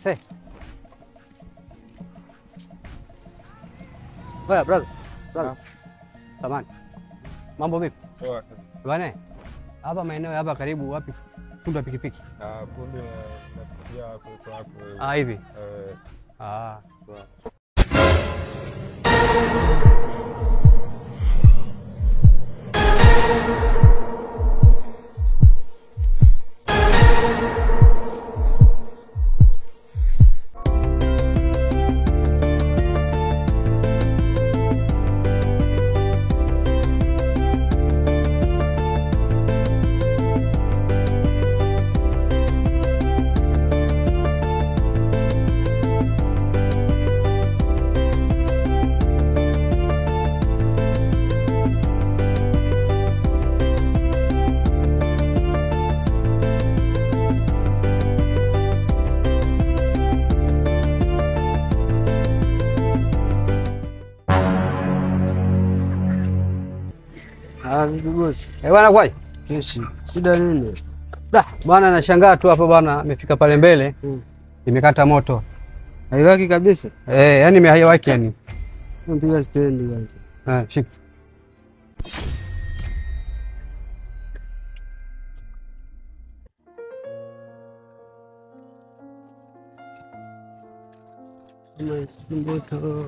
Ase. Oya, brother. Brother. Samani. Mambo vipi? Poa. Bwana. Hapa maeneo ya hapa karibu wapi? Fundi wa pikipiki. Ah, kumbe nafikia hapo hapo. Ah, hivi. Eh, Ah. poa. Ah, vipi bosi? Eh, bwana kwaje? Keshi. Shida nini? Da, bwana nashangaa tu hapa bwana amefika pale mbele Hmm. imekata moto. Haiwaki kabisa. Eh, yani imehaiwaki yani. Mpiga stendi kwanza. Ah, shika. Mboto.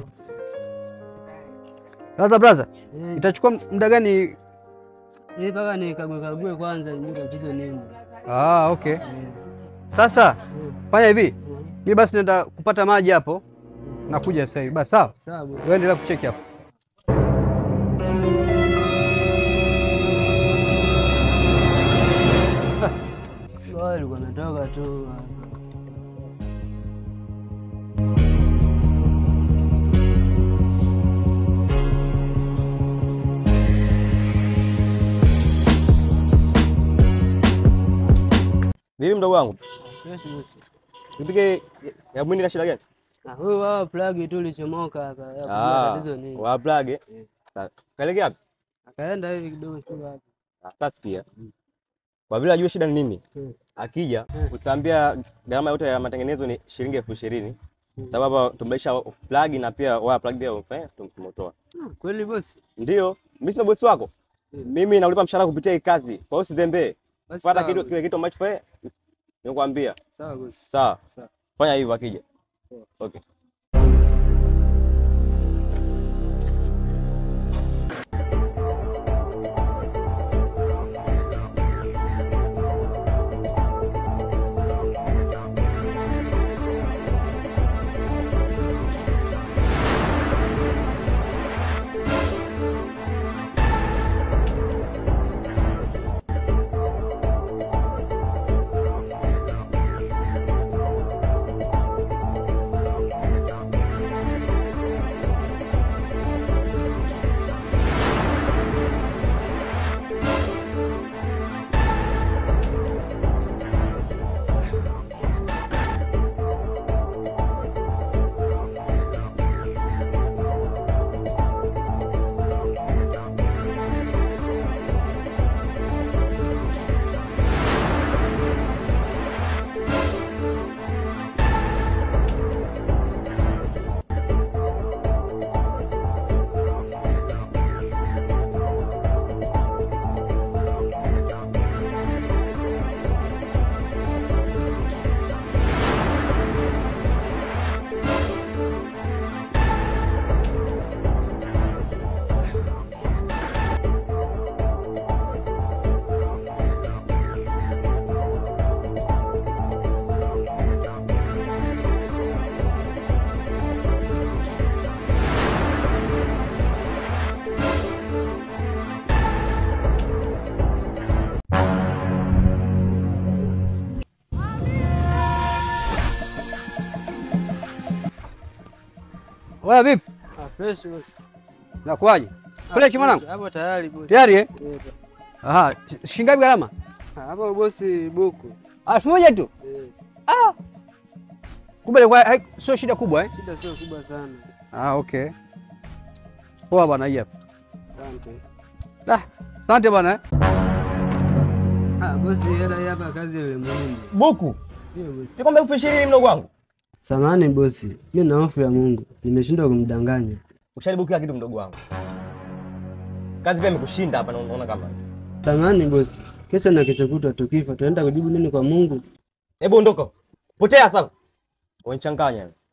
Sasa brother, Eh, itachukua muda gani? eh, mpaka nikague kague kwanza nijue tatizo nini. Ah, okay. Eh, Sasa eh, fanya hivi, eh. mi basi naenda kupata maji hapo, nakuja sasa hivi. Basi sawa, Sawa bosi. wewe endelea kucheki hapo. Wao alikuwa ametoka tu. Vipi mdogo wangu? Keshi bosi. Nipige ya mwindi na shida gani? Ah, huyu wao plug tu ilichomoka hapa. Ya kujua Ah, tatizo nini. wa plug. eh? Eh. Sawa. Kaelekea wapi? Akaenda hivi kidogo tu hapa. Ah, Sasa sikia. Kwa vile ajue shida ni nini? Mm. Akija Mm. utaambia gharama yote ya matengenezo ni shilingi elfu ishirini Mm. sababu hapa tumebadilisha plug na pia waya plug pia umefanya tumemotoa. Ah, Kweli bosi? Ndio, mimi sina bosi wako. Mm. Mimi naulipa mshahara kupitia hii kazi. Kwa hiyo usizembee. Basi Fuata sawa kitu bosi. kile kitu ambacho fanya nikwambia. Sawa bosi. Sawa. Sawa. Fanya hivyo akija. Sawa. Okay. Wewe vipi? Ah, fresh bosi. Nakuaje? Ah, Kule chi mwanangu? fresh. Hapo tayari bosi. Tayari eh? Eh, Aha, sh- shilingi ngapi gharama? ah, Hapo bosi buku. elfu moja tu. Eh, Kumbe ilikuwa hai- sio shida kubwa eh? shida sio kubwa sana. Ah, okay. Poa bwana, hii hapa. Asante. Ah, asante bwana eh. Ah, bosi hela hii hapa kazi ile muhimu. Buku. Hiyo bosi. Si kwamba elfu ishirini mdogo wangu. Samahani bosi, mi na hofu ya Mungu, nimeshindwa kumdanganya. Usharibu kila kitu mdogo wangu. Kazi pia imekushinda hapa na unaona kama. Samahani bosi, kesho na kesho kutwa tukifa tunaenda kujibu nini kwa Mungu? Hebu ondoka. Potea sasa. Wanichanganya.